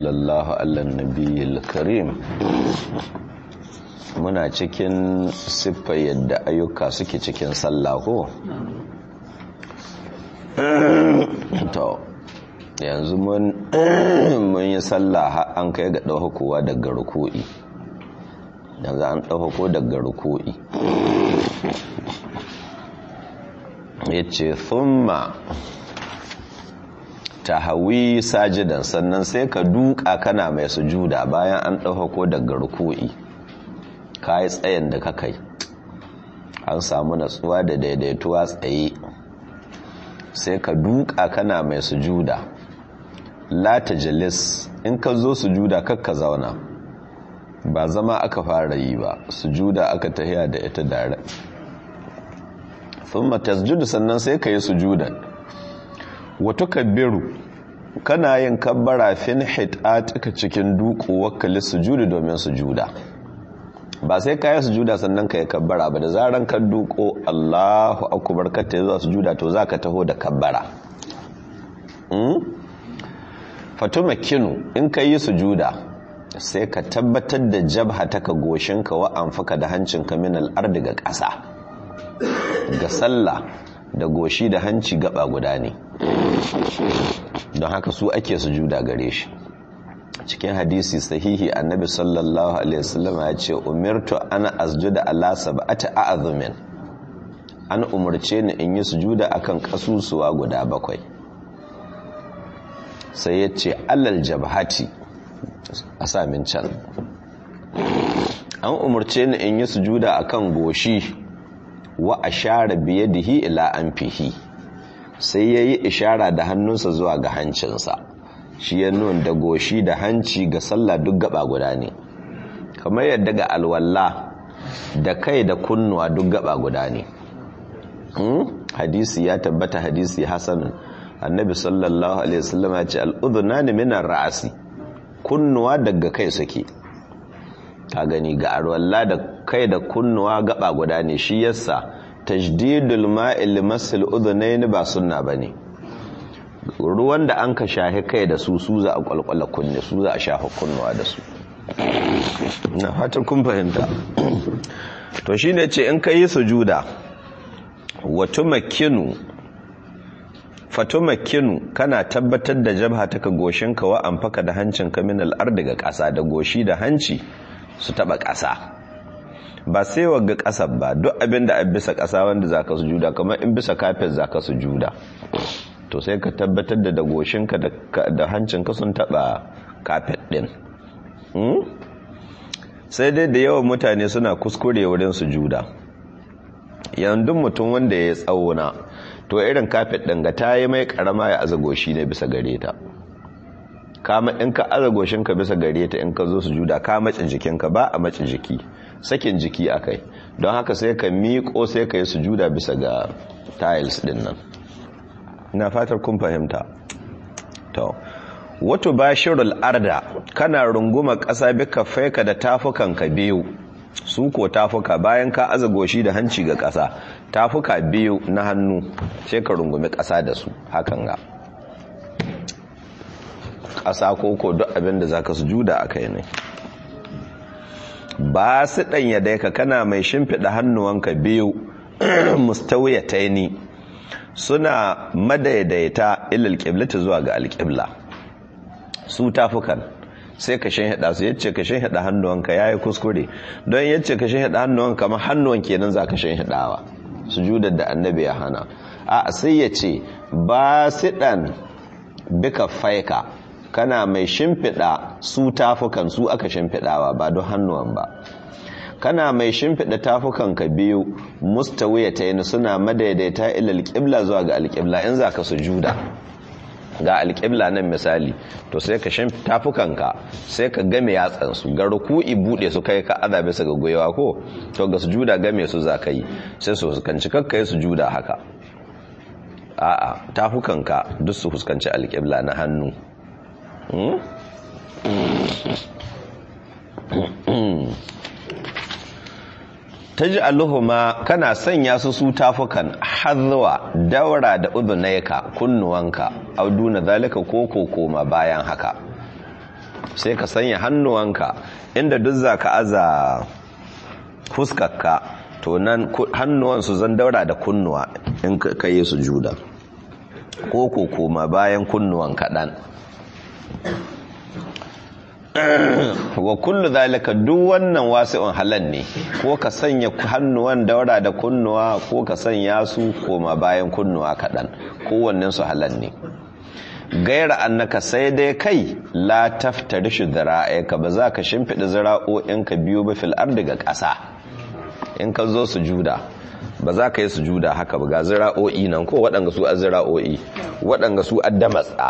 sallallahu allan nabiyil karim muna cikin siffa yadda ayyuka suke cikin sallah ko to yanzu mun yi sallah an kai ga ɗaukakowa daga ruku'i yanzu an ɗaukako daga ruku'i ya ce thumma ta hawi sajidan sannan sai ka duka kana mai sujuda bayan an ɗaukako daga ruku'i ka yi tsayin da ka kai an samu natsuwa da daidaituwa tsaye sai ka duka kana mai sujuda la jalis in ka zo sujuda kakka zauna ba zama aka fara yi ba sujuda aka tahiya da ita dare thumma tasjudu sannan sai ka yi sujudan wato kabbiru kana yin kabbara fin hitatika cikin duku wakali sujudu domin sujuda ba sai ka yi sujuda sannan ka yi kabbara ba da zaran ka duko Allahu akbar ka ta zuwa sujuda to zaka taho da kabbara fatuma kinu in ka yi sujuda sai ka tabbatar da jabha ta ka goshinka wa amfaka da hancinka min al'ardi ga ƙasa ga sallah da goshi da hanci gaba guda ne don haka su ake sujuda gare shi cikin hadisi sahihi annabi sallallahu alaihi wasallam ya ce umirtu ana asjuda ala sab'ati a'zumin an umurce ni in yi sujuda akan kasusuwa guda bakwai sai ya ce alal jabhati a samin can an umurce ni in yi sujuda akan goshi wa ashara biyadihi ila anfihi sai yayi ishara da hannunsa zuwa ga hancinsa shi ya nun da goshi da hanci ga sallah duk gaba guda ne kamar yadda ga alwalla da kai da kunnuwa duk gaba guda ne hadisi ya tabbata hadisi hasanun annabi sallallahu alaihi wasallam ya ce al'udhunani minar ra'asi kunnuwa daga kai suke ka gani ga alwalla da kai da kunnuwa gaba guda ne shi yasa tajdidul ma'il limasil udhunayn ba sunna bane ruwan da an ka shahi kai da su su za a kwalkwala kunne su za a shafa kunnuwa da su na fatan kun fahimta to shi ne ce in ka yi sujuda wato makinu fato makinu kana tabbatar da jabha ta ka goshinka wa amfaka da hancinka min al'ar daga ƙasa da goshi da hanci su taɓa ƙasa ba sai wagga ƙasar ba duk abin da a bisa ƙasa wanda za ka sujuda kamar in bisa kafin za ka sujuda to sai ka tabbatar da dagoshinka da hancinka sun taba kafet din sai dai da yawan mutane suna kuskure wurin sujuda yanzu mutum wanda ya tsauna to irin kafet din ga ta yi mai karama ya aza goshi ne bisa gare ta kama in ka aza goshinka bisa gare ta in ka zo sujuda ka mace jikinka ba a mace jiki sakin jiki akai don haka sai ka miƙo sai ka yi sujuda bisa ga tiles din nan na fatar kun fahimta to wato bashirul arda kana runguma ƙasa bika faika da tafukanka biyu su ko tafuka bayan ka aza goshi da hanci ga ƙasa tafuka biyu na hannu sai ka rungumi ƙasa da su hakan ga ƙasa ko ko duk abin da zaka sujuda akai ne ba su ɗanya dai ka kana mai shimfiɗa hannuwanka biyu mustawiyataini suna madaidaita ilal qiblati zuwa ga alqibla su tafukan sai ka hada su yace ka hada hannuwanka yayi kuskure don yace ka hada hannuwanka kamar hannuwan kenan za ka hadawa sujudar da annabi ya hana a sai yace basidan bika faika kana mai shimfida su tafukan su aka shimfidawa ba don hannuwan ba kana mai shimfiɗa tafukanka biyu mustawiya ta yin suna madaidaita ila alƙibla zuwa ga alƙibla in za ka sujuda ga alƙibla nan misali to sai ka shimfi tafukanka sai ka game yatsansu ga ruku'i buɗe su kai ka aza bisa ga gwiwa ko to ga sujuda game su za ka yi sai su fuskanci kakka yi sujuda haka a'a tafukanka duk su fuskanci alƙibla na hannu taj'aluhuma kana sanya su su tafukan hazwa daura da udunayka kunnuwanka auduna zalika ko koma bayan haka sai ka sanya hannuwanka inda duk za ka aza fuskarka to nan hannuwan su zan daura da kunnuwa in ka yi su juda ko ko koma bayan kunnuwan kaɗan wa kullu zalika duk wannan wasi'un halal ne ko ka sanya hannuwan daura da kunnuwa ko ka sanya su koma bayan kunnuwa kaɗan kowannen su halal ne gaira annaka sai dai kai la taftari shi ka ba za ka shimfiɗa zira'o'inka biyu ba fil daga ƙasa in ka zo su juda ba za ka yi su juda haka ba ga zira'o'i nan ko waɗanga su a zira'o'i waɗanga su adda matsa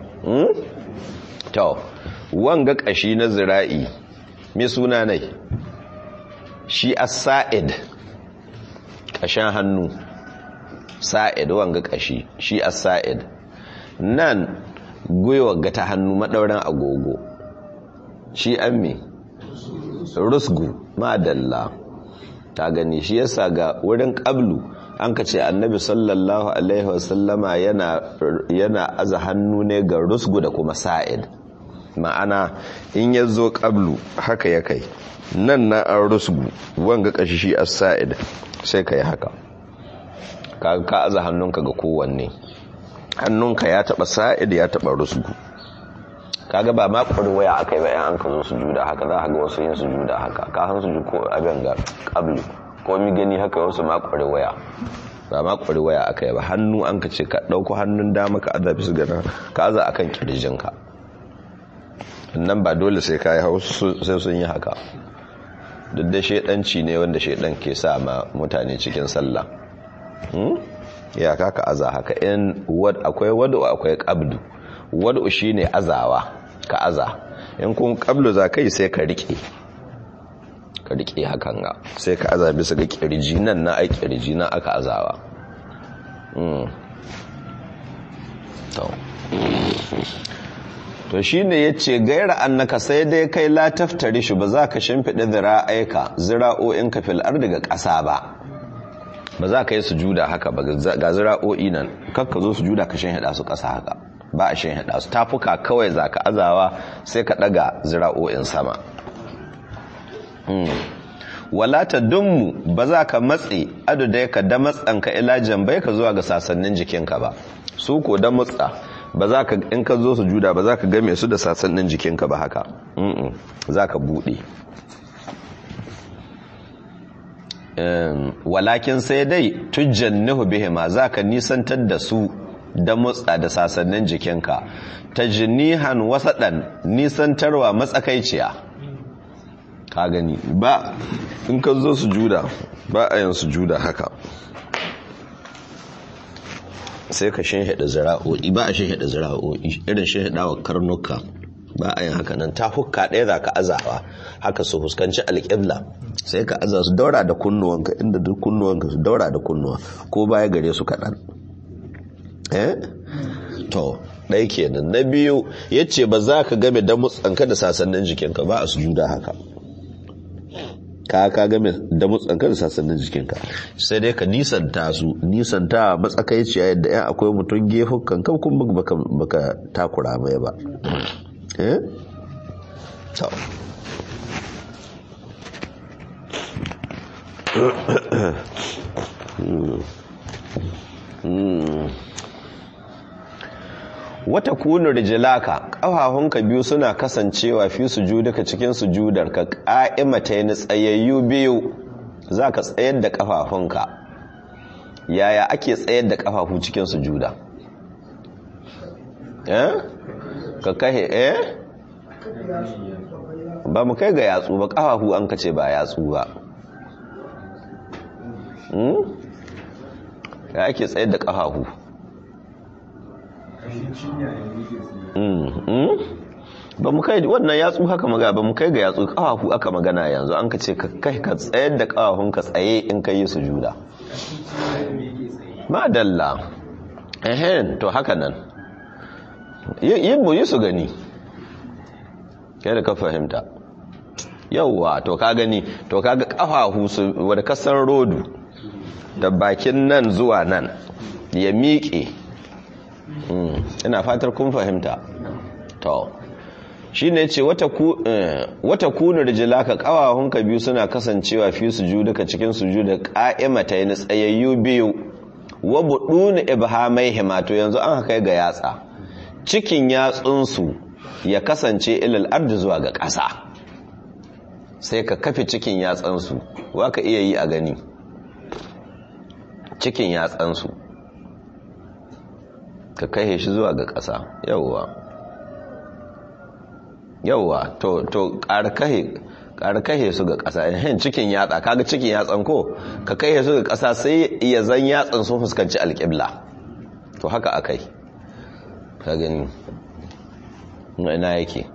to wanga ƙashi na zira'i mai suna nai shi a sa'id ƙashen hannu sa'id wanga ƙashi shi a sa'id nan gwiwa ga ta hannu maɗauran agogo shi an me rusgu madalla ta gani shi yasa ga wurin ƙablu an ka ce annabi sallallahu alaihi wasallama yana aza hannu ne ga rusgu da kuma sa'id ma'ana in ya zo ƙablu haka ya kai nan na an rusgu wanga ƙashi shi as sa'id sai ka yi haka ka aza hannunka ga kowanne hannunka ya taba sa'id ya taba rusgu kaga ba ma waya akai ba yan an ka zo su juda haka za ka ga wasu yin su juda haka ka han su ko abin ga qabli ko mi gani haka wasu ma waya ba ma waya akai ba hannu an ka ce ka dauko hannun dama ka azabi su gana ka aza akan kirjinka nan ba dole sai ka yi hausu sai sun yi haka duk da shedanci ne wanda shedan ke sa ma mutane cikin sallah ya kaka aza haka in akwai wadu akwai qabdu wadu shine azawa ka aza in kun qablu za kai sai ka rike ka rike hakan ga sai ka aza bisa ga kirji nan na ai kirji na aka azawa mm to to shine yace gaira annaka sai dai kai la taftari shi ba za ka shimfide zira'aika zira'o'inka fil ardi ga ƙasa ba ba za ka yi sujuda haka ba ga zira'o'i nan kakka zo sujuda ka shan hada su ƙasa haka ba a shan hada su tafuka kawai za ka azawa sai ka ɗaga zira'o'in sama wala ta dummu ba za ka matse adudai ka da matsanka ilajen bai ka zuwa ga sasannin jikinka ba su ko da matsa ba za ka in ka zo sujuda ba za ka game su da sasannin jikinka ba haka za ka buɗe walakin sai dai tujjannihu bihima zaka nisantar da su da mutsa da sasannin jikinka tajnihan wasadan nisantarwa matsakaiciya ka gani ba in ka zo sujuda ba a yin sujuda haka sai ka shinhida zira'o'i ba a shinhida zira'o'i irin shinhidawa karnuka ba a yin haka nan ta hukka ɗaya za ka azawa haka su fuskanci alƙibla sai ka aza su daura da kunnuwanka inda duk kunnuwanka su daura da kunnuwa ko baya gare su kaɗan eh to ɗaya kenan na biyu ya ce ba za ka game da mutsanka da sasannin jikinka ba a sujuda haka ka ka game da mutsanka da sasannin jikinka sai dai ka nisanta su nisanta matsakaiciya yadda yan akwai mutum gefukan kan kuma baka takura mai ba eh to wata kunu rijilaka ƙafafunka biyu suna kasancewa fi sujuduka cikin sujudarka ƙa'imata ni tsayayyu biyu za ka tsayar da ƙafafunka yaya ake tsayar da ƙafafu cikin sujuda eh ka kahe eh ba mu kai ga yatsu ba ƙafafu an kace ba yatsu ba ya ake tsayar da ƙafafu ba mu kai wannan yatsu haka maga ba mu kai ga yatsu ƙafafu aka magana yanzu an ka ce ka kai ka tsayar da ƙafafun ka tsaye in ka yi sujuda madalla ehen to haka nan yin mu yi su gani kai da ka fahimta yauwa to ka gani to ka ga ƙafafu su wadda kasar rodu da bakin nan zuwa nan ya miƙe ina fatar kun fahimta to shine yace wata ku wata kunu rijlaka qawahunka biyu suna kasancewa fi sujuduka cikin sujuda qa'imatayn tsayayyu biyu wa budun ibhamaihima to yanzu an haka ga yatsa cikin yatsunsu ya kasance ilal ardi zuwa ga ƙasa sai ka kafe cikin yatsansu wa ka iya yi a gani cikin yatsansu ka kai shi zuwa ga ƙasa yauwa yauwa to to ƙarƙahe su ga ƙasa yin cikin yatsa kaga cikin yatsan ko ka kai su ga ƙasa sai ya zan yatsan sun fuskanci alƙibla to haka akai ka gani ina yake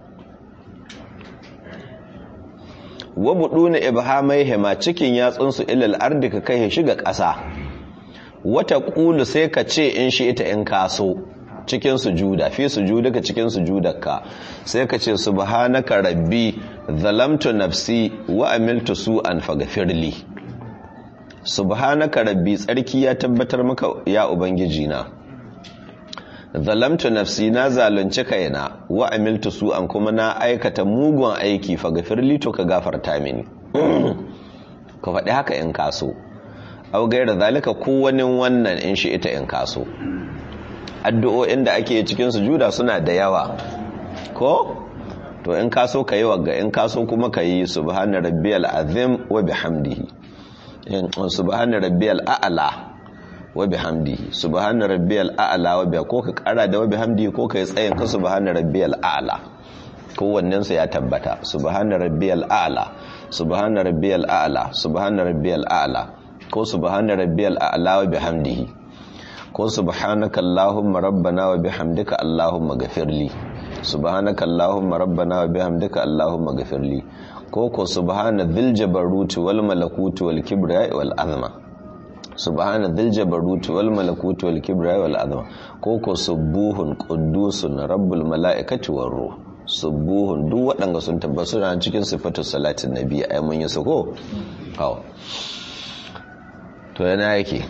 wa buduna ibhamaihima cikin yatsunsu ilal ardi ka kai shi ga ƙasa wata qulu sai ka ce in shi ita in kaso cikin sujuda fi sujudaka cikin sujudarka sai ka ce subhanaka rabbi zalamtu nafsi wa amiltu su'an faghfirli subhanaka rabbi tsarki ya tabbatar maka ya ubangiji na zalamtu nafsi na zalunci kaina wa amiltu su'an kuma na aikata mugun aiki faghfirli to ka gafarta mini ka faɗi haka in kaso au gaira zalika ko wani wannan in shi ita in kaso addu'o'in da ake cikin sujuda suna da yawa ko to in kaso ka yi wagga in kaso kuma ka yi subhana rabbiyal azim wa bihamdihi subhana rabbiyal a'la wa bihamdihi subhana rabbiyal a'la wa biya ko ka kara da wa bihamdihi ko ka yi tsayin ka subhana rabbiyal a'la kowannen su ya tabbata subhana rabbiyal a'la subhana rabbiyal a'la subhana rabbiyal a'la ko subhana rabbiyal a'la wa bihamdihi ko subhanaka allahumma rabbana wa bihamdika allahumma ghafirli subhanaka allahumma rabbana wa bihamdika allahumma ghafirli ko ko subhana dhil jabaruti wal malakuti wal kibriya wal azma subhana dhil jabaruti wal malakuti wal kibriya wal azma ko ko subuhun quddusun rabbul malaikati war ruh subuhun duk waɗanda sun tabbata suna cikin sifatu salatin nabi ai mun yi su ko to yana yake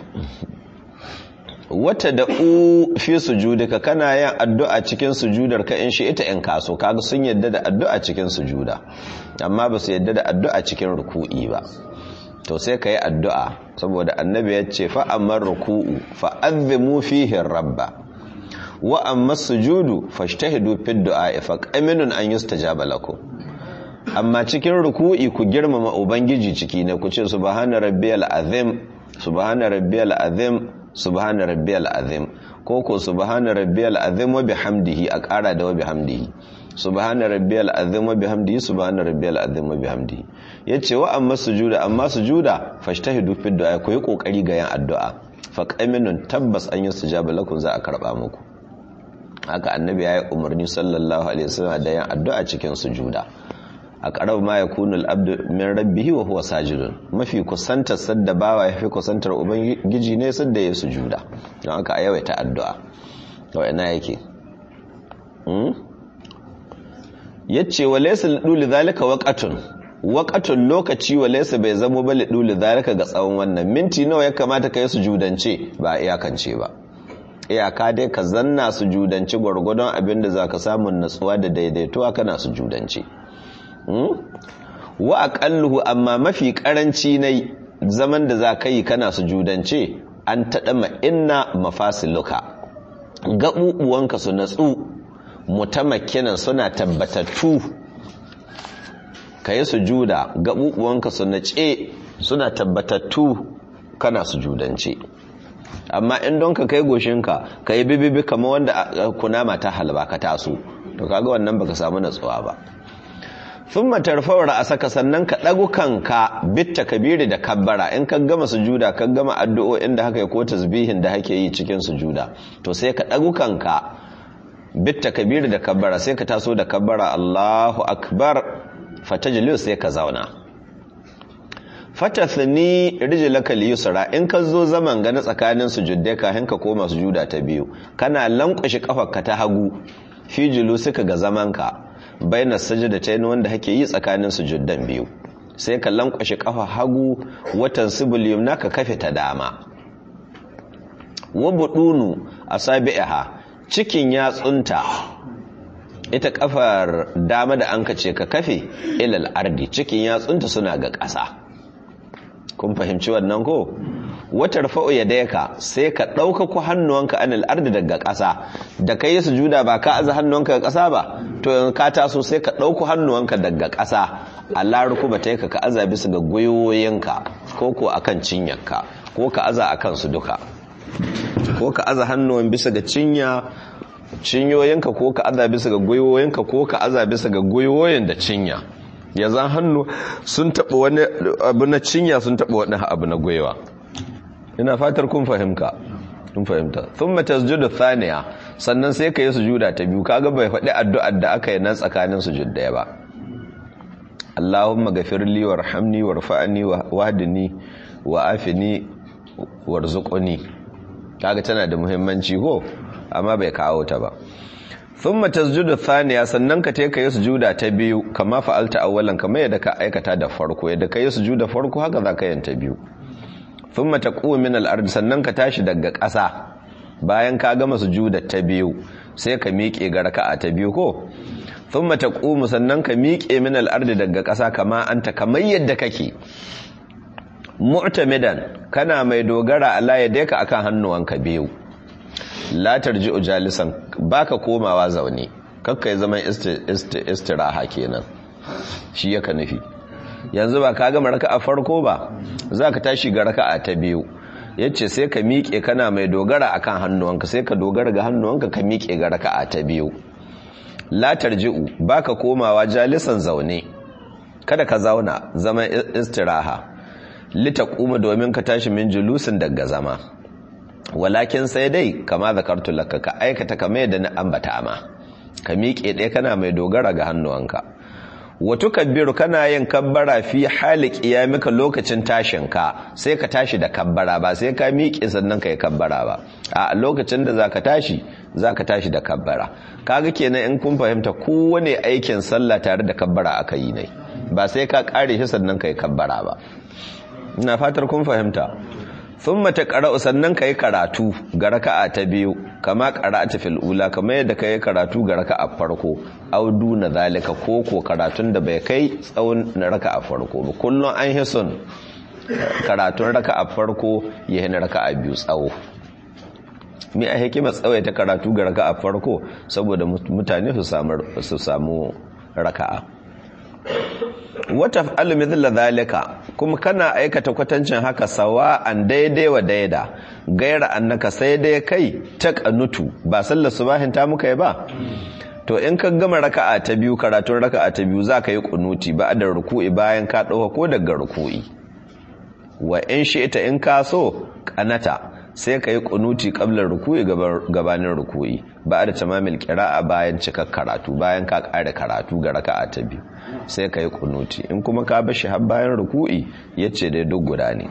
wata da u fi sujudika kana yin addu'a cikin sujudar ka in shi ita in kaso kaga sun yadda da addu'a cikin sujuda amma ba su yadda da addu'a cikin ruku'i ba to sai ka yi addu'a saboda annabi ya ce fa'ammar ruku'u fa'azzimu fihin rabba wa amma sujudu fashtahidu fi du'a fa qaminun an yustajaba lakum amma cikin ruku'i ku girmama ubangiji ciki ne ku ce subhana rabbiyal azim subhana rabbiyal azim subhana rabbiyal azim ko ko subhana rabbiyal azim wa bihamdihi a ƙara da wa bihamdihi subhana rabbiyal azim wa bihamdihi subhana rabbiyal azim wa bihamdihi yace wa amma sujuda amma sujuda fashtahidu fi du'a ku yi kokari ga yin addu'a fa qaminun tabbas an yustajaba lakum za a karba muku haka annabi yayi umarni sallallahu alaihi wasallam da yin addu'a cikin sujuda a ƙarar ma ya kunu al'abdu min rabbihi wa huwa sajidun mafi kusantar sadda bawa ya fi kusantar ubangiji ne sadda ya sujuda don aka yawaita addu'a wa ina yake yace wa laysa liduli zalika waqatun waqatun lokaci wa laysa bai zamo ba liduli zalika ga tsawon wannan minti nawa ya kamata kai sujudance ba iyakance ba iyaka dai ka zanna sujudance gwargwadon abin da zaka samu natsuwa da daidaituwa kana sujudance wa aqalluhu amma mafi karanci ne zaman da za ka yi kana sujudance an taɗa ma'inna mafasiluka gaɓuɓuwanka su natsu mutamakkinan suna tabbatattu ka yi sujuda gaɓuɓuwanka su nace suna tabbatattu kana sujudance amma in don ka kai goshinka ka yi bibibi kama wanda kunama ta halba ka taso to kaga wannan baka samu natsuwa ba sun matarfawar a saka sannan ka ɗagu kanka bitta kabiri da kabbara in ka gama sujuda ka gama addu'o'in da haka yi ko tasbihin da hake yi cikin sujuda to sai ka ɗagu kanka bitta kabiri da kabbara sai ka taso da kabbara Allahu akbar fatajliu sai ka zauna fatathni rijlaka liyusra in ka zo zaman ga na tsakanin sujuddai kafin ka koma sujuda ta biyu kana lankwashi kafarka ta hagu fi suka ga zamanka baina sajada ta yin wanda hake yi tsakanin sujuddan biyu sai ka lankwashe kafa hagu watan sibul yumna ka kafe ta dama wa budunu asabiha cikin yatsunta ita kafar dama da an ce ka kafe ilal ardi cikin yatsunta suna ga ƙasa kun fahimci wannan ko watar fa'o ya dayaka sai ka ɗauka ku hannuwanka anil ardi daga ƙasa da kai sujuda ba ka aza hannuwanka ga ƙasa ba to yanzu ka taso sai ka ɗauku hannuwanka daga ƙasa Allah rukuba ta ka aza bisa ga gwiwoyinka ko ko akan cinyarka ko ka aza akan su duka ko ka aza hannuwan bisa ga cinya cinyoyinka ko ka aza bisa ga gwiwoyinka ko ka aza bisa ga gwiwoyin da cinya ya zan hannu sun taɓa wani abu na cinya sun taɓa wani abu na gwiwa ina fatar kun fahimka kun fahimta thumma tasjudu thaniya sannan sai ka yi sujuda ta biyu kaga bai faɗi addu'ar da aka yi nan tsakanin sujud daya ba Allahumma ghafirli warhamni warfa'ni wahdini wa'afini warzuqni kaga tana da muhimmanci ko amma bai kawo ta ba thumma tasjudu thaniya sannan ka take yi sujuda ta biyu kama fa'alta awwalan kamar yadda ka aikata da farko yadda ka yi sujuda farko haka za ka yanta biyu thumma taqumu min al-ard sannan ka tashi daga ƙasa bayan ka gama sujuda ta biyu sai ka miƙe ga raka'a ta biyu ko thumma taqumu sannan ka miƙe min al-ard daga ƙasa kama anta kamar yadda kake mu'tamidan kana mai dogara Allah ya deka akan hannuwanka biyu la tarji'u jalisan baka komawa zaune kakka ya zama istiraha kenan shi yaka nufi yanzu ba ka gama raka'a farko ba zaka tashi ga raka'a ta biyu yace sai ka miƙe kana mai dogara akan hannuwanka sai ka dogara ga hannuwanka ka miƙe ga raka'a ta biyu la tarji'u baka komawa jalisan zaune kada ka zauna zaman istiraha litaquma domin ka tashi min julusin daga zama walakin sai dai kama zakartu laka ka aikata kama yadda na ambata ma ka miƙe ɗaya kana mai dogara ga hannuwanka wato kabbiru kana yin kabbara fi hali qiyamika lokacin tashinka sai ka tashi da kabbara ba sai ka miƙe sannan ka yi kabbara ba a lokacin da zaka tashi zaka tashi da kabbara kaga kenan in kun fahimta kowane aikin sallah tare da kabbara aka yi ne ba sai ka kare shi sannan ka yi kabbara ba ina fatar kun fahimta thumma taqra'u sannan kai karatu ga raka'a ta biyu kama qara'ata fil ula kama yadda kai karatu ga raka'a farko aw duna zalika ko ko karatun da bai kai tsawon na raka'a farko ba kullun an hisun karatun raka'a farko ya hina raka'a biyu tsawo mi a hikima tsawaita karatu ga raka'a farko saboda mutane su samu su samu raka'a wata almithla zalika kuma kana aikata kwatancin haka sawa an daidai wa daida gaira annaka sai dai kai ta kanutu ba sallar subahin ta muka yi ba to in ka gama raka'a ta biyu karatun raka'a ta biyu za ka yi kunuti ba da ruku'i bayan ka ɗauka ko daga ruku'i wa in shi ita in ka so kanata sai ka yi kunuti kablar ruku'i gabanin ruku'i ba da tamamil kira'a bayan cikar karatu bayan ka ƙara karatu ga raka'a ta biyu sai ka yi kunuti in kuma ka bashi har bayan ruku'i ya ce dai duk guda ne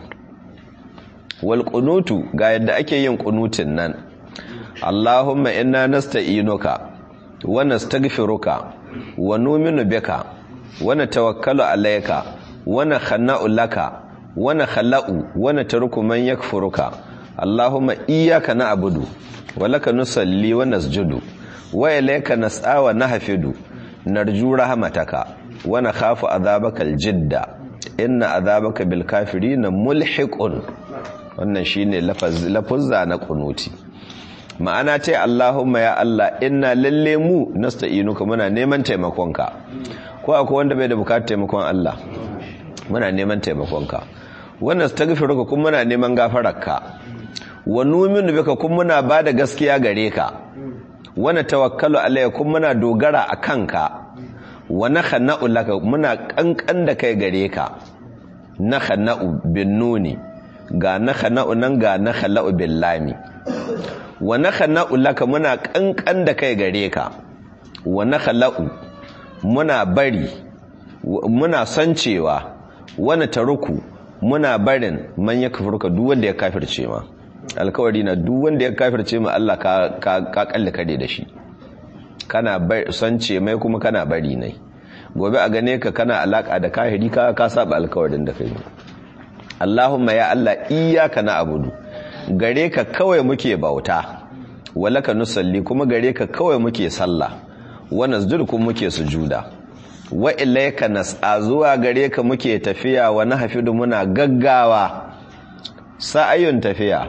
wal kunutu ga yadda ake yin kunutin nan Allahumma inna nasta'inuka wa nastaghfiruka wa nu'minu bika wa natawakkalu alayka wa nakhna'u laka wa nakhla'u wa natruku man yakfuruka Allahumma iyyaka na'budu wa laka nusalli wa nasjudu wa ilayka nas'a wa nahfidu narju rahmataka wa nakhafu adhabaka aljidda inna adhabaka bil kafirin mulhiqun wannan shine lafazza na kunuti ma'ana ce Allahumma ya Allah inna lalle mu nasta'inuka muna neman taimakonka ko akwai wanda bai da bukatar taimakon Allah muna neman taimakonka wannan astaghfiruka kuma muna neman gafararka wa numinu bika kuma muna bada gaskiya gare ka wana tawakkalu alayka kuma muna dogara akan ka wa nakhna'u laka muna kankan da kai gare ka nakhna'u bin nuni ga nakhna'u nan ga nakhla'u bil lami wa nakhla'u laka muna kankan da kai gare ka wa nakhla'u muna bari muna sancewa wani taruku muna barin man ya kafirka duk wanda ya kafirce ma alkawari na duk wanda ya kafirce ma Allah ka ka kalle kare da shi kana sance mai kuma kana bari ne gobe a gane ka kana alaka da kahiri ka ka saba alkawarin da kai Allahumma ya Allah iyyaka na'budu gare ka kawai muke bauta walaka nusalli kuma gare ka kawai muke sallah wa nasjudu kuma muke sujuda wa ilayka nas'a zuwa gare ka muke tafiya wa nahfidu muna gaggawa sa'ayun tafiya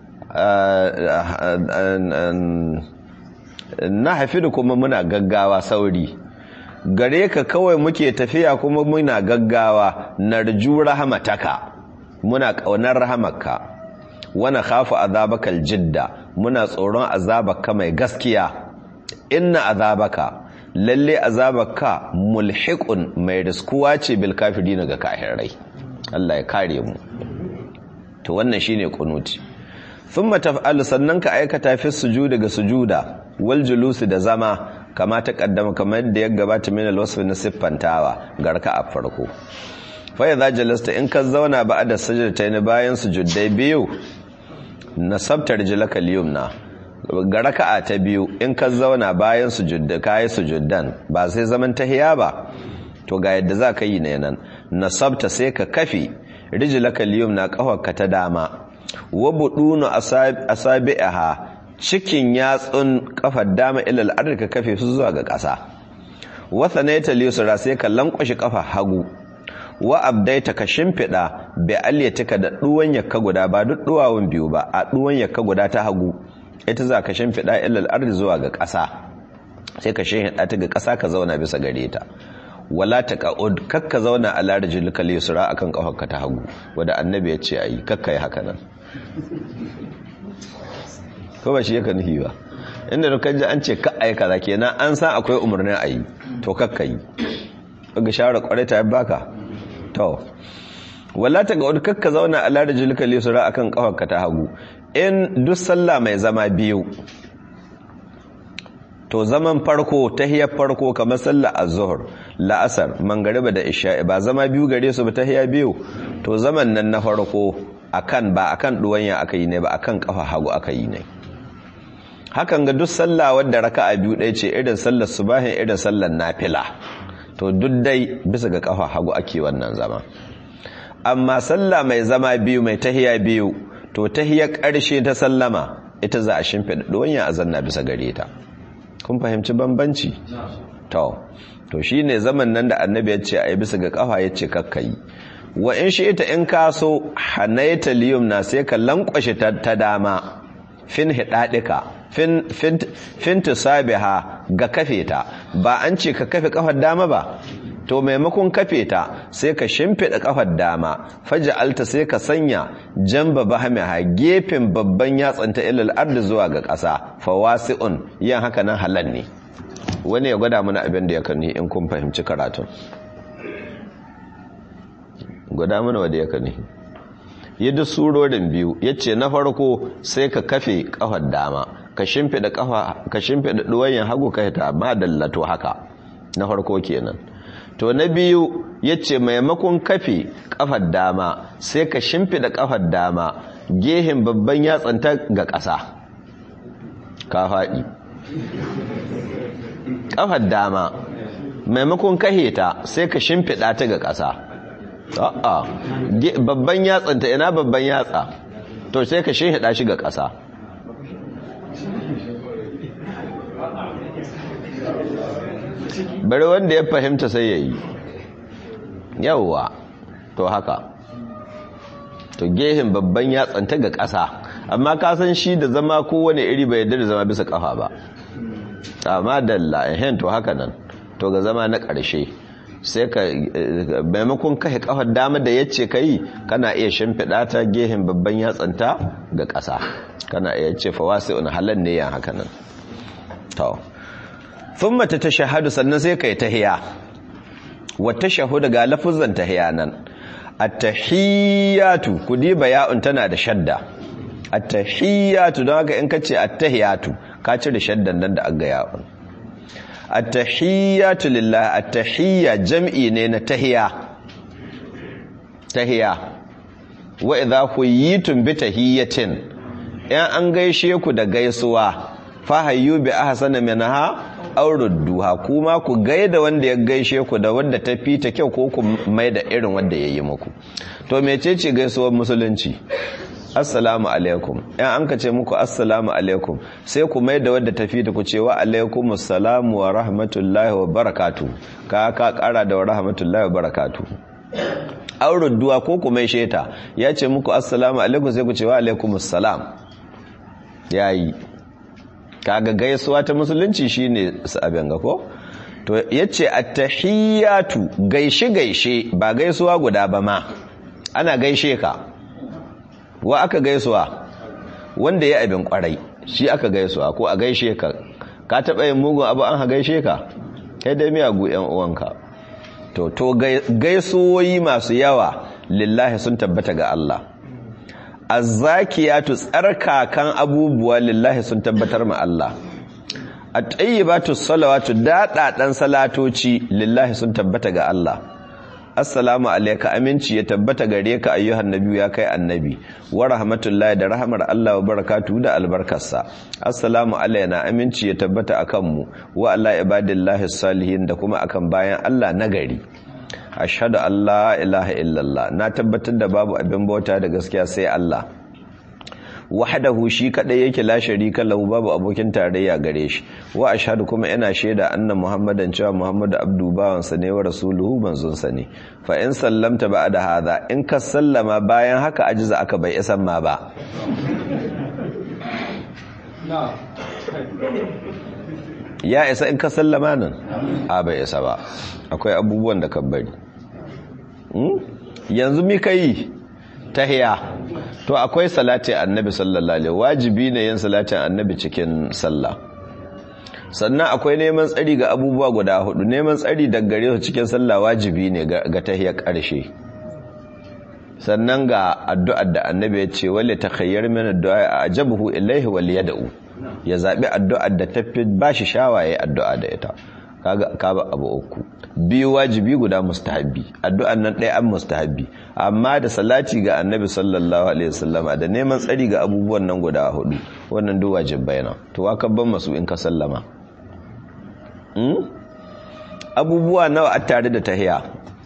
nahfidu kuma muna gaggawa sauri gare ka kawai muke tafiya kuma muna gaggawa narju rahamataka muna kaunar rahamarka wana khafu azabakal jidda muna tsoron azabaka mai gaskiya inna azabaka lalle azabaka mulhiqun mai riskuwa ce bil kafirin ga kafirai Allah ya kare mu to wannan shine kunuti thumma taf'alu sannan ka aikata fi sujudi ga sujuda wal julusi da zama kama ta kaddama kamar yadda ya gabata min alwasf na siffantawa garka a farko fa idza jalasta in ka zauna ba da sajdatayn bayan sujuddai biyu nasabta rijlaka al-yumna ga raka'a ta biyu in ka zauna bayan sujudda kai sujuddan ba sai zaman tahiya ba to ga yadda za ka yi ne nan nasabta sai ka kafi rijlaka al-yumna kafarka ta dama wa budunu asabi'aha cikin yatsun kafar dama ilal ardi ka kafe su zuwa ga ƙasa wa thanaita liyusra sai ka lankwashi kafa hagu wa abdaita ka shimfida bi alyatika da duwan yakka guda ba duk duwawun biyu ba a duwan yakka guda ta hagu ita za ka shimfida ilal ardi zuwa ga ƙasa sai ka shimfida ta ga ƙasa ka zauna bisa gare ta wala taqud kakka zauna a larjil kal yusra akan kafarka ta hagu wanda annabi ya ce ayi kakka yi haka nan ko ba shi yake nufi ba inda da kaji an ce ka ayi kaza kenan an san akwai umarnin ayi to kakka yi ga shawara kware ta baka to wala ta ga kakka zauna a larda jilka lisura akan kafarka ta hagu in duk sallah mai zama biyu to zaman farko tahiyar farko kamar sallah az-zuhr la'asar mangariba da isha'i ba zama biyu gare su ba tahiya biyu to zaman nan na farko akan ba akan duwanya aka yi ne ba akan kafa hagu aka yi ne hakan ga duk sallah wadda raka'a biyu ɗaya ce irin sallar subahin irin sallar nafila to duk dai bisa ga kafa hagu ake wannan zama amma sallah mai zama biyu mai tahiya biyu to tahiyar ƙarshe ta sallama ita za a shimfiɗa ɗonya a zanna bisa gare ta kun fahimci bambanci to to shine zaman nan da annabi ya ce a yi bisa ga kafa ya ce kakkayi wa in shi ita in kaso hanaita liyum na sai ka lankwashe ta dama fin hidadika fin fin fin tusabiha ga kafe ta ba an ce ka kafe kafar dama ba to maimakon kafe ta sai ka shimfida kafar dama faj'alta sai ka sanya jamba bahamiha gefen babban yatsanta ilal ardi zuwa ga ƙasa fawasi'un yan haka nan halal ne wani ya gwada mana abin da ya kani in kun fahimci karatun gwada mana wadda ya kani yadda surorin biyu ya ce na farko sai ka kafe kafar dama ka shimfiɗa kafa ka shimfiɗa ɗuwayen hagu ka ta ma dallato haka na farko kenan to na biyu ya ce maimakon kafe kafar dama sai ka shimfiɗa kafar dama gehen babban yatsanta ga ƙasa ka faɗi kafar dama maimakon kaheta sai ka shimfiɗa ta ga ƙasa a'a babban yatsanta ina babban yatsa to sai ka shimfiɗa shi ga ƙasa bari wanda ya fahimta sai ya yi yawwa to haka to gehen babban yatsanta ga ƙasa amma ka san shi da zama kowane iri bai yadda da zama bisa ƙafa ba amma dalla ehen to haka nan to ga zama na ƙarshe sai ka maimakon kashe kafar dama da yace kai kana iya shimfiɗa ta gehen babban yatsanta ga ƙasa kana iya ce fawasi'un halal ne yan haka nan to thumma tatashahadu sannan sai kai tahiya wa tashahudu ga lafuzan tahiya nan at-tahiyatu kudi baya'un tana da shadda at-tahiyatu don haka in kace at-tahiyatu ka cire shaddan nan da aga ya'un at-tahiyatu lillahi at-tahiyya jam'i ne na tahiya tahiya wa idha huyitum bi tahiyatin yan an gaishe ku da gaisuwa fa hayyu bi ahsana minha aw rudduha kuma ku gaida wanda ya gaishe ku da wanda ta fita kyau ko ku mai da irin wanda yayi muku to mecece gaisuwar musulunci assalamu alaikum yan an ka ce muku assalamu alaikum sai ku mai da wadda tafi da ku ce wa alaikum assalamu wa rahmatullahi wa barakatu ka ka kara da wa rahmatullahi wa barakatu auren duwa ko ku mai sheta ya ce muku assalamu alaikum sai ku ce wa alaikum assalam yayi kaga gaisuwa ta musulunci shine abin ga ko to yace at-tahiyatu gaishe gaishe ba gaisuwa guda ba ma ana gaishe ka wa aka gaisuwa wanda ya abin kwarai shi aka gaisuwa ko a gaishe ka ka taɓa yin mugun abu an ha gaishe ka kai dai miyagu yan uwanka to to gaisuwoyi masu yawa lillahi sun tabbata ga Allah azzakiyatu tsarkakan abubuwa lillahi sun tabbatar ma Allah at-tayyibatu salawatu dadadan salatoci lillahi sun tabbata ga Allah assalamu alayka aminci ya tabbata gare ka ayyuhan nabi ya kai annabi wa rahmatullahi da rahmar Allah wa barakatuhu da albarkarsa assalamu alayna aminci ya tabbata akan mu wa ala ibadillahi salihin da kuma akan bayan Allah nagari ashhadu an la ilaha illallah na tabbatar da babu abin bauta da gaskiya sai Allah wahdahu shi kadai yake la sharika lahu babu abokin tarayya gare shi wa ashhadu kuma ina shaida anna muhammadan cewa muhammadu abdu bawan sa ne wa rasuluhu manzon sa ne fa in sallamta ba'da hadha in ka sallama bayan haka ajiza aka bai isan ma ba ya isa in ka sallama nan a bai isa ba akwai abubuwan da ka bari yanzu mi kai tahiya to akwai salati annabi sallallahu alaihi wajibi ne yin salatin annabi cikin sallah sannan akwai neman tsari ga abubuwa guda hudu neman tsari daga gare su cikin sallah wajibi ne ga tahiyar karshe sannan ga addu'ar da annabi ya ce wale takhayyar min addu'a ajabahu ilaihi wal yad'u ya zabi addu'ar da tafi bashi shawaye addu'a da ita kaga kaba abu uku biyu wajibi guda mustahabbi addu'an nan ɗaya an mustahabbi amma da salati ga annabi sallallahu alaihi wasallama da neman tsari ga abubuwan nan guda hudu wannan duk wajibai na to waka ban masu in ka sallama abubuwa nawa a tare da tahiya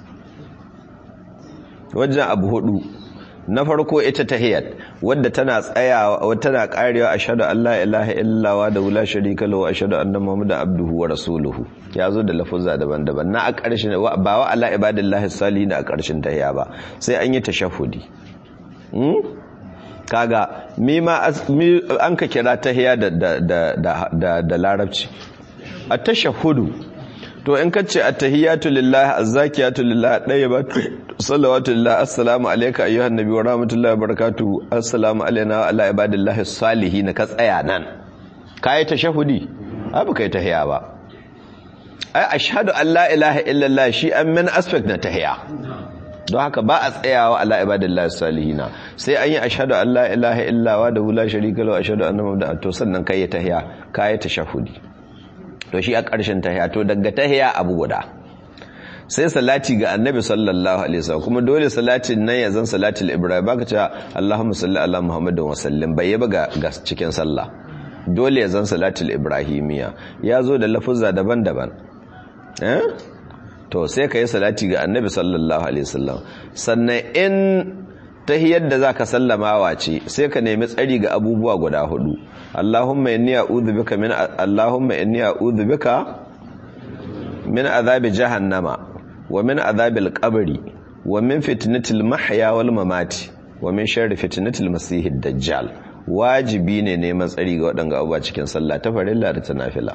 wajen abu hudu na farko ita tahiyat wadda tana tsayawa tana karewa ashhadu an la ilaha illallah da wula sharika lahu ashhadu anna muhammadan abduhu wa rasuluhu yazo da lafuzza daban-daban na a ƙarshen ba wa ala ibadillahi salihin a ƙarshen tahiya ba sai an yi tashahhudi hmm? kaga mi ma an ka kira tahiya da da da da larabci at tashahhudu to in ka ce attahiyatu lillahi azzakiyatu lillahi dayyibatu salawatu lillahi assalamu alayka ayyuhan nabi wa rahmatullahi wa barakatuhu assalamu alayna wa ala ibadillahi salihin ka tsaya nan kai tashahudi abu kai tahiya ba ai ashhadu an la ilaha illallah shi an min aspect na tahiya don haka ba a tsayawa ala ibadillahi salihina sai an yi ashhadu an la ilaha illawa da la sharika lahu ashhadu anna muhammadan to sannan kai tahiya kai tashahudi to shi a ƙarshen tahiya to daga tahiya abu guda sai salati ga annabi sallallahu alaihi wasallam kuma dole salatin nan ya zan salatul ibrahim baka cewa allahumma salli ala muhammadin wa sallim bai yaba ga cikin sallah dole ya zan salatul ibrahimiya ya zo da lafuzza daban-daban eh to sai ka yi salati ga annabi sallallahu alaihi wasallam sannan in tahiyar da zaka sallamawa ce sai ka nemi tsari ga abubuwa guda hudu Allahumma inni a'udhu bika min Allahumma inni a'udhu bika min azabi jahannama wa min azabil qabri wa min fitnatil mahya wal mamati wa min sharri fitnatil masiihid dajjal wajibi ne neman tsari ga waɗanga abubuwa cikin sallah ta farilla da ta nafila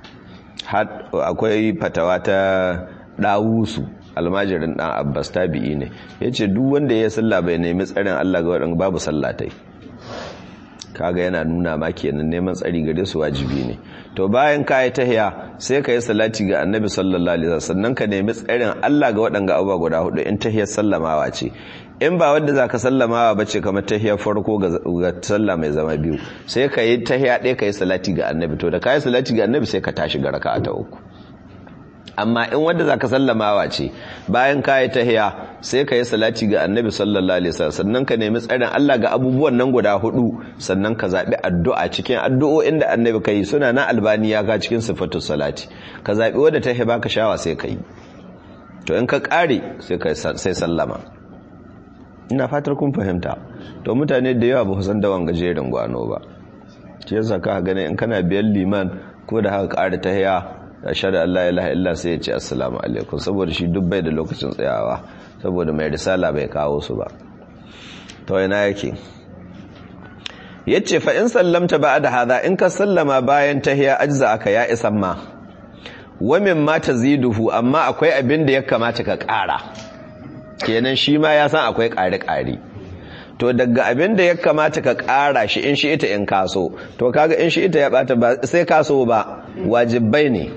akwai fatawa ta dawusu almajirin dan abbas tabi'i ne yace duk wanda ya salla bai nemi tsarin Allah ga wadanda babu sallatai kaga yana nuna ma kenan neman tsari gare su wajibi ne to bayan ka yi tahiya sai ka yi salati ga annabi sallallahu alaihi wasallam sannan ka nemi tsarin Allah ga wadanga abubuwa guda hudu in tahiyar sallamawa ce in ba wanda zaka sallamawa bace kamar tahiyar farko ga sallah mai zama biyu sai ka yi tahiya ɗaya ka yi salati ga annabi to da ka yi salati ga annabi sai ka tashi ga raka'a ta uku amma in wanda zaka sallamawa ce bayan kayi tahiya sai ka yi salati ga annabi sallallahu alaihi wasallam sannan ka nemi tsarin Allah ga abubuwan nan guda hudu sannan ka zabi addu'a cikin addu'o'in da annabi kai suna na albaniya ga cikin sifatus salati ka zabi wanda tahi baka shawa sai kai to in ka kare sai kai sai sallama ina fatar kun fahimta to mutane da yawa ba su san dawan gajerin gwano ba shi yasa ka gane in kana biyan liman ko da haka ƙara ta haya ashhadu an la ilaha illa sai ya ce assalamu alaikum saboda shi duk bai da lokacin tsayawa saboda mai risala bai kawo su ba to ina yake yace fa in sallamta ba'da hadha in ka sallama bayan tahiya ajza aka ya isan ma wa mimma taziduhu amma akwai abin da ya kamata ka ƙara kenan shi ma ya san akwai ƙari-ƙari to daga abin da ya kamata ka ƙara shi in shi ita in kaso to kaga in shi ita ya bata ba sai kaso ba wajibai ne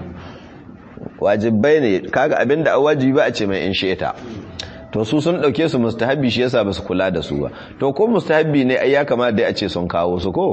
wajibai ne kaga abin da wajibi ba a ce mai in shi ita to su sun dauke su mustahabi shi yasa ba su kula da su ba to ko mustahabi ne ai ya kamata dai a ce sun kawo su ko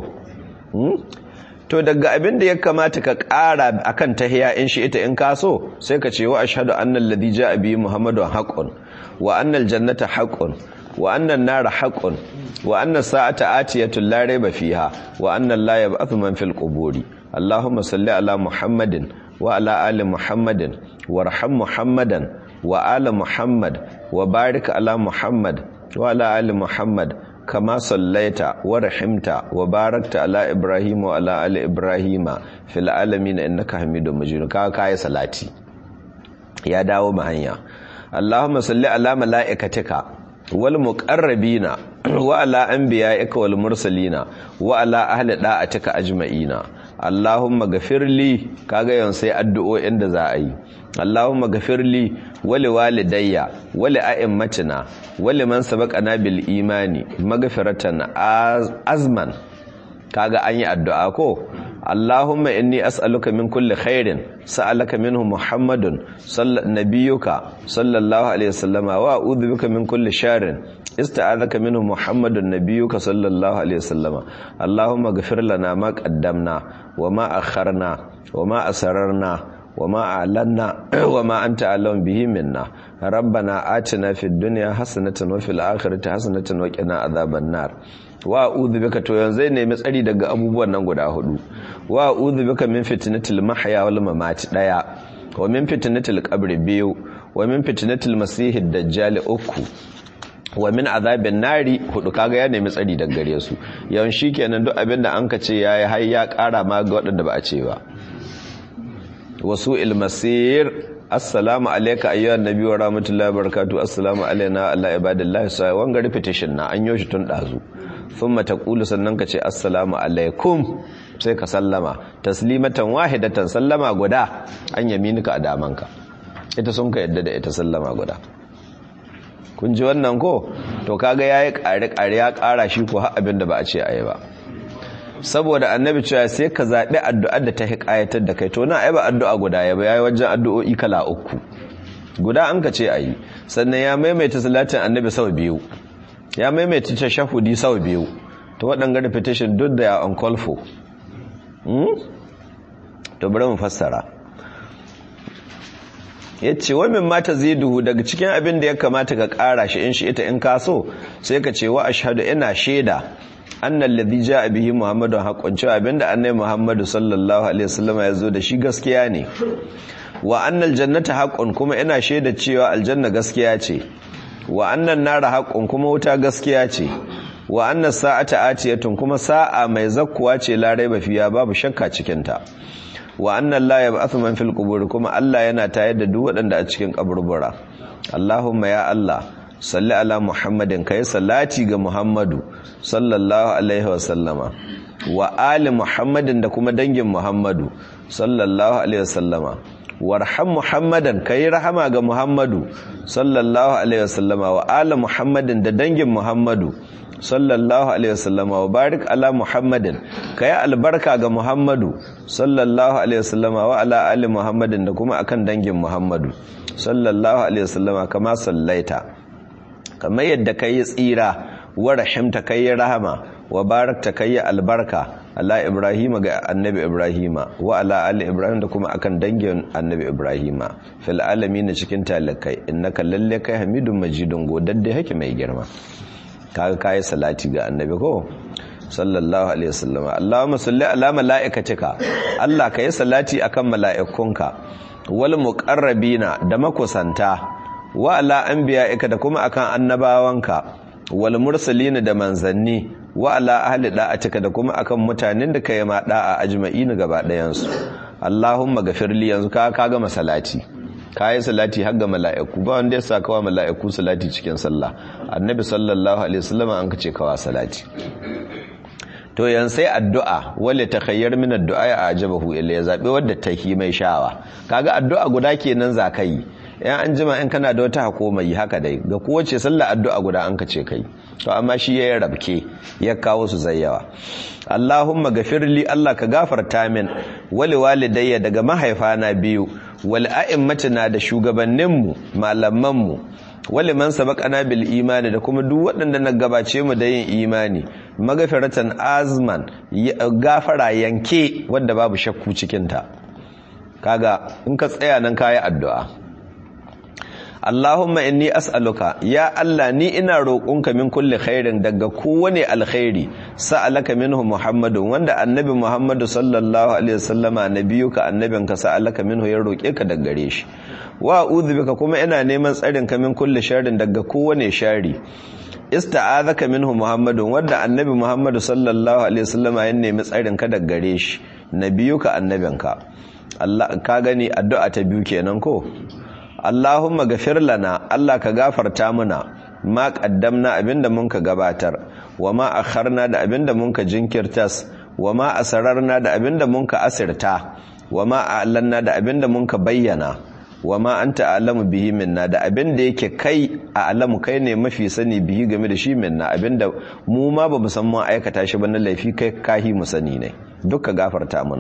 to daga abin da ya kamata ka ƙara akan tahiya in shi ita in kaso sai ka ce wa ashhadu anna alladhi ja'a bi muhammadun haqqun wa anna aljannata haqqun wa anna an-nara haqqun wa anna as-sa'ata atiyatun la rayba fiha wa anna la yab'athu man fil quburi allahumma salli ala muhammadin wa ala ali muhammadin warham muhammadan wa ala muhammad wa barik ala muhammad wa ala ali muhammad كما صليت ورحمت وباركت على ابراهيم وعلى ال ابراهيم في العالمين انك حميد مجيد ka kai salati ya dawo ma hanya Allahumma salli ala malaikatika wal muqarrabina wa ala anbiya'ika wal mursalina wa ala ahli da'atika ajma'ina Allahumma ghafirli kaga yawan sai addu'o'in da za a yi Allahumma ghafirli wali walidayya wali a'immatina wali man sabaqana bil imani maghfiratan azman kaga an yi addu'a ko Allahumma inni as'aluka min kulli khairin sa'alaka minhu Muhammadun nabiyyuka sallallahu alaihi wasallama wa a'udhu bika min kulli sharrin ista'adhaka minhu Muhammadun nabiyyuka sallallahu alaihi wasallama Allahumma ighfir lana ma qaddamna wa ma akharna wa ma asrarna وما أعلنا وما أنت أعلم به منا ربنا آتنا في الدنيا حسنة وفي الآخرة حسنة وقنا عذاب النار wa a'udhu bika to yanzu ne mai tsari daga abubuwan nan guda hudu wa a'udhu bika min fitnatil mahya wal mamati daya wa min fitnatil qabri biyu wa min fitnatil masihid dajjal uku wa min azabin nari hudu kaga ya nemi tsari daga gare su yawan shikenan duk abinda an ka ce yayi har ya kara ma ga wadanda ba a ce ba wasu ilmasir assalamu alaika ayyuhan nabi wa rahmatullahi wa barakatuh assalamu alaina ala ibadillahi sa wanga repetition na an yoshi tun dazu thumma taqulu sannan ka ce assalamu alaikum sai ka sallama taslimatan wahidatan sallama guda an yaminika a damanka ita sun ka yadda da ita sallama guda kun ji wannan ko to kaga yayi kare kare ya kara shi ko har abin da ba a ce ayi ba saboda annabi cewa sai ka zaɓi addu'ar da ta hikayatar da kai to na ai ba addu'a guda ya ba yayi wajen addu'o'i kala uku guda an ka ce ayi sannan ya maimaita salatin annabi sau biyu ya maimaita tashahudi sau biyu to waɗanga repetition duk da ya on call for to bari mu fassara yace wa min mata ziduhu daga cikin abin da ya kamata ka ƙara shi in shi ita in ka so sai ka ce wa ashhadu ina shaida annal ladhi jaa bihi muhammadun haqqun cewa abinda annabi muhammadu sallallahu alaihi wasallam ya zo da shi gaskiya ne wa annal jannata haqqun kuma ina shaida cewa aljanna gaskiya ce wa annan nara haqqun kuma wuta gaskiya ce wa annas sa'ata atiyatun kuma sa'a mai zakkuwa ce la raiba fiya babu shakka cikin ta wa annan la yab'athu man fil qubur kuma Allah yana tayar da duk waɗanda a cikin kaburbura Allahumma ya Allah salli ala muhammadin kai salati ga muhammadu sallallahu alaihi wasallama wa ali muhammadin da kuma dangin muhammadu sallallahu alaihi wasallama warham muhammadan kai rahama ga muhammadu sallallahu alaihi wasallama wa ali muhammadin da dangin muhammadu sallallahu alaihi wasallama wa barik ala muhammadin kai albarka ga muhammadu sallallahu alaihi wasallama wa ala ali muhammadin da kuma akan dangin muhammadu sallallahu alaihi wasallama kama sallaita kamar yadda ka yi tsira wa rahimta ka yi rahama wa barakta ka yi albarka ala ibrahima ga annabi ibrahima wa ala ali ibrahim da kuma akan dangin annabi ibrahima fil na cikin talakai innaka lalle kai hamidun majidun godadde hake mai girma kaga kai salati ga annabi ko sallallahu alaihi wasallam allahumma salli ala malaikatika allah kai salati akan mala'ikunka wal muqarrabina da makusanta wa ala anbiya'ika da kuma akan annabawanka wal mursalin da manzanni wa ala ahli da'atika da kuma akan mutanen da kai ma da'a ajma'in gaba ɗayan su Allahumma gafirli yanzu ka kaga masalati kayi salati har ga mala'iku ba wanda ya sa kawa mala'iku salati cikin sallah annabi sallallahu alaihi wasallam an kace kawa salati to yan sai addu'a wale takhayyar min addu'a ya ajabahu illa ya zabe wadda take mai shawa kaga addu'a guda kenan zakai yan an jima in kana da wata hakoma yi haka dai ga kowace sallah addu'a guda an kace kai to amma shi yayin rabke ya kawo su zayyawa Allahumma gafirli Allah ka gafarta min wali walidayya daga mahaifana biyu wal a'immatina da shugabanninmu malamanmu wali man sabaqana bil imani da kuma duk waɗanda na gabace mu da yin imani magafiratan azman gafara yanke wanda babu shakku cikin ta kaga in ka tsaya nan kayi addu'a Allahumma inni as'aluka ya Allah ni ina roƙonka min kulli khairin daga kowane alkhairi sa'alaka minhu Muhammadun wanda annabi Muhammadu sallallahu alaihi wasallama nabiyuka annabinka sa'alaka minhu ya roƙe ka daga gare shi wa a'udhu bika kuma ina neman tsarin ka min kulli sharrin daga kowane shari ista'azaka minhu Muhammadun wanda annabi Muhammadu sallallahu alaihi wasallama ya nemi tsarin ka daga gare shi nabiyuka annabinka Allah ka gani addu'a ta biyu kenan ko Allahumma gafir lana Allah ka gafarta muna ma qaddamna abinda mun ka gabatar wa ma akharna da abinda mun ka jinkirtas wa ma asrarna da abinda mun ka asirta wa ma a'lanna da abinda mun ka bayyana wa ma anta a'lamu bihi minna da abinda yake kai a alamu kai ne mafi sani bihi game da shi minna abinda mu ma ba mu san mun aikata shi ba na laifi kai kahi mu sani ne duka gafarta muna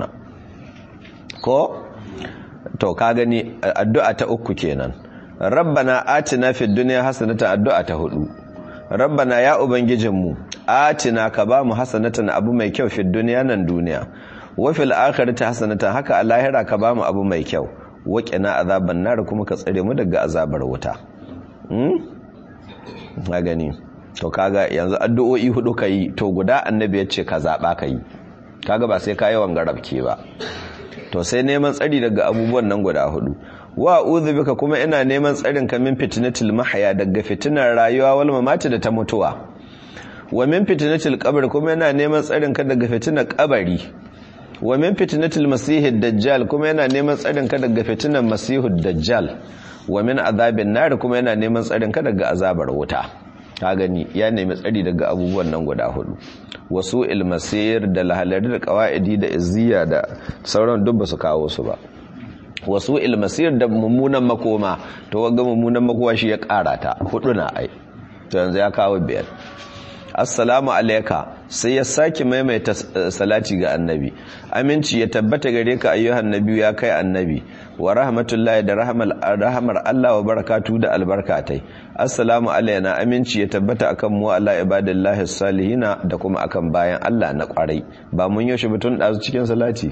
ko to ka gani addu'a ta uku kenan rabbana atina fid dunya hasanatan addu'a ta hudu rabbana ya ubangijinmu atina ka ba mu hasanatan abu mai kyau fid dunya nan duniya wa fil akhirati hasanatan haka a lahira ka ba mu abu mai kyau wa qina azaban nar kuma ka tsare mu daga azabar wuta hmm ka gani to kaga yanzu addu'o'i hudu kai to guda annabi ya ce ka zaba kai kaga ba sai ka yi wangarabke ba to sai neman tsari daga abubuwan nan guda hudu wa uzu bika kuma ina neman tsarin ka min fitnatil mahya daga fitinar rayuwa wal mamati da ta mutuwa wa min fitnatil qabr kuma ina neman tsarin ka daga fitinar kabari wa min fitnatil masihid dajjal kuma yana neman tsarin ka daga fitinar masihud dajjal wa min azabin nar kuma yana neman tsarin ka daga azabar wuta ka gani ya nemi tsari daga abubuwan nan guda hudu wasu ilmasir da lahalari da kawa'idi da izziya da sauran duk ba su kawo su ba wasu ilmasir da mummunan makoma to ga mummunan makoma shi ya kara ta hudu na ai to yanzu ya kawo biyar assalamu alayka sai ya saki maimaita salati ga annabi aminci ya tabbata gare ka ayyuhan nabi ya kai annabi wa rahmatullahi da rahmar Allah wa barakatu da albarkatai assalamu alayna aminci ya tabbata akan mu ala ibadillahi salihina da kuma akan bayan Allah na kwarai ba mun yaushe mutun dazu cikin salati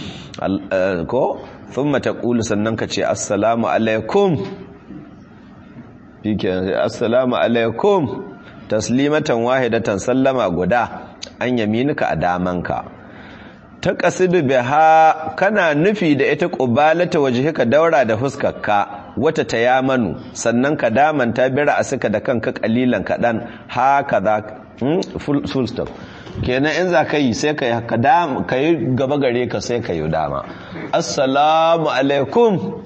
ko thumma taqulu sannan ka ce assalamu alaikum shikenan assalamu alaikum taslimatan wahidatan sallama guda an yaminuka a damanka ta kasidu biha kana nufi da ita qubalata wajhika daura da fuskarka wata tayamanu sannan ka damanta bira suka da kanka kalilan kadan haka za full stop kenan in za ka yi sai ka yi gaba gare ka sai ka yi dama assalamu alaikum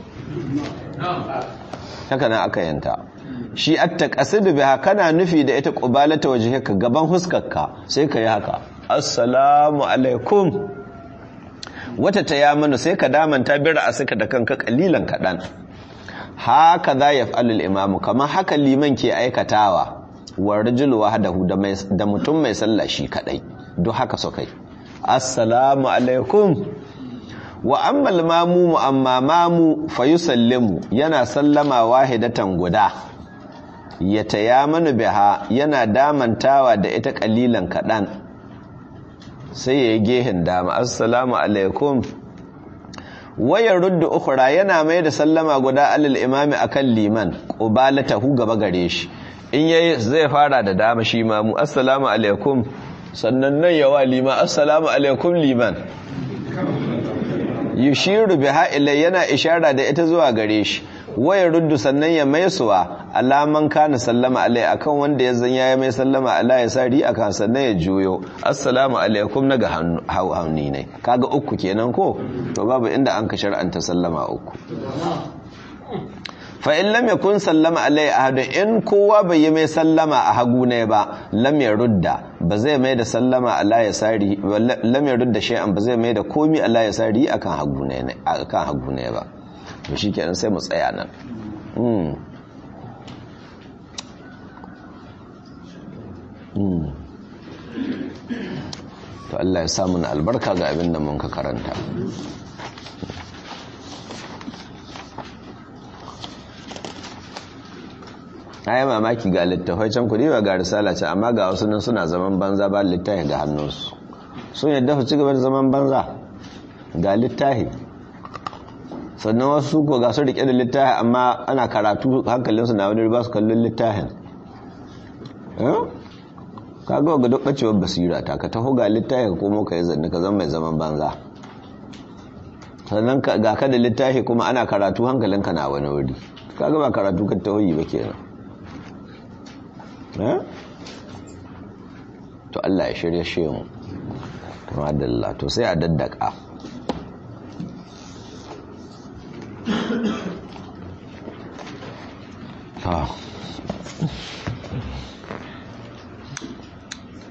haka na aka yanta shi atta qasidu biha kana nufi da ita qubalata wajhika gaban huskarka sai ka yi haka assalamu alaikum wata tayamanu sai ka damanta bira suka da kanka kalilan kadan haka za yaf'alul imamu kamar haka liman ke aikatawa wa rajulu wahdahu da mai da mutum mai sallah shi kadai duk haka so kai assalamu alaikum wa ammal mamu amma mamu fayusallimu yana sallama wahidatan guda ya tayamanu biha yana damantawa da ita kalilan kadan sai ya yi gehen dama assalamu alaikum wayar ruddu ukhra yana mai da sallama guda alal imami akan liman qubalatahu gaba gare shi in yayi zai fara da dama shi mamu assalamu alaikum sannan nan yawa liman assalamu alaikum liman yushiru biha ilai yana ishara da ita zuwa gare shi waya ruddu sannan ya maisuwa alaman kana sallama alai akan wanda ya zan ya mai sallama ala ya sari akan sannan ya juyo assalamu alaikum naga hannu ne kaga uku kenan ko to babu inda an ka shar'anta sallama uku fa in lam yakun sallama alai ahadun in kowa bai yi mai sallama a hagu ne ba lam rudda ba zai mai da sallama ala ya sari lam rudda shay'an ba zai mai da komi ala ya sari akan hagu ne akan hagu ne ba to shikenan sai mu tsaya nan mm mm to Allah ya samu na albarka ga abin da mun ka karanta yi mamaki ga littafai can kudi ba ga risala ce amma ga wasu nan suna zaman banza ba littafi ga hannunsu sun yadda su ci gaba da zaman banza ga littafi sannan wasu ko ga su rike da littafi amma ana karatu hankalinsu na wani ba su kallon littafin ka ga ga duk bacewar basira ta ka taho ga littafi ko mu ka yi zanni ka zama mai zaman banza sannan ga ka da littafi kuma ana karatu hankalinka na wani wuri ka ga ba karatu ka taho yi ba kenan to Allah ya shirya shi mu madalla to sai a daddaka ta